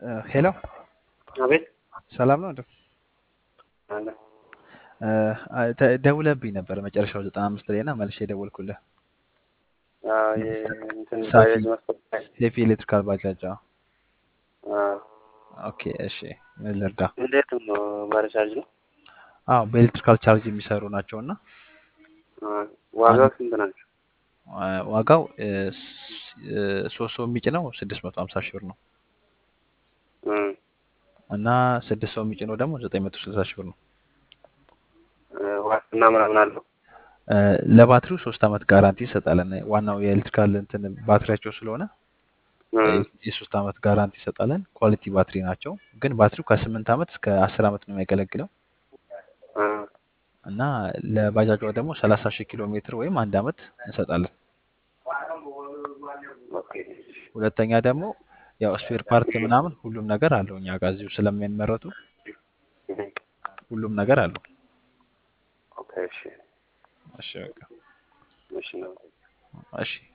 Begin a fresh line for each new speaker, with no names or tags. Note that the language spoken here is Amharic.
ሄሎ
አቤት
ሰላም ነው እንዴ?
አለ
እ፣ ተ- ደውለህብኝ ነበር መጨረሻው ዘጠና አምስት ላይ እና መልሼ የደወልኩልህ
አዎ፣ የእንትን
ሳፊ
ባጃጅ መስኮት ላይ
ሴፊ ኤሌክትሪካል ባጃጅ። አዎ።
አዎ።
ኦኬ እሺ፣ ምን ልርዳ?
እንዴት ነው? ባለቻርጅ ነው?
አዎ በኤሌክትሪካል ቻርጅ የሚሰሩ ናቸው እና
አዎ። ዋጋው
አንድ
ስንት ናቸው?
አ፣ ዋጋው እ፣ ስ- እ፣ ሶስት ሰው የሚጭነው ስድስት መቶ ሀምሳ ሺህ ብር ነው
እም፣
እና ስድስት ሰው የሚጭነው ደግሞ ዘጠኝ መቶ ስልሳ ሺህ ብር ነው።
እ፣ ዋስትና ምናምን አለው?
እ፣ ለባትሪው ሶስት አመት ጋራንቲ ይሰጣለን። ዋናው የኤሌክትሪካል እንትን ባትሪያቸው ስለሆነ እ፣
እም፣
የሶስት አመት ጋራንቲ ይሰጣለን። ኳሊቲ ባትሪ ናቸው፣ ግን ባትሪው ከስምንት አመት እስከ አስር አመት ነው የሚያገለግለው
እ፣
እና ለባጃጇ ደግሞ ሰላሳ ሺህ ኪሎ ሜትር ወይም አንድ አመት እንሰጣለን።
ኦኬ።
ሁለተኛ ደግሞ ያው ስፔር ፓርት ምናምን ሁሉም ነገር አለው እኛ ጋር እዚሁ ስለሚመረቱ
እም፣
ሁሉም ነገር አለው።
ኦኬ። እሺ፣
እሺ በቃ
እሺ ነው።
እሺ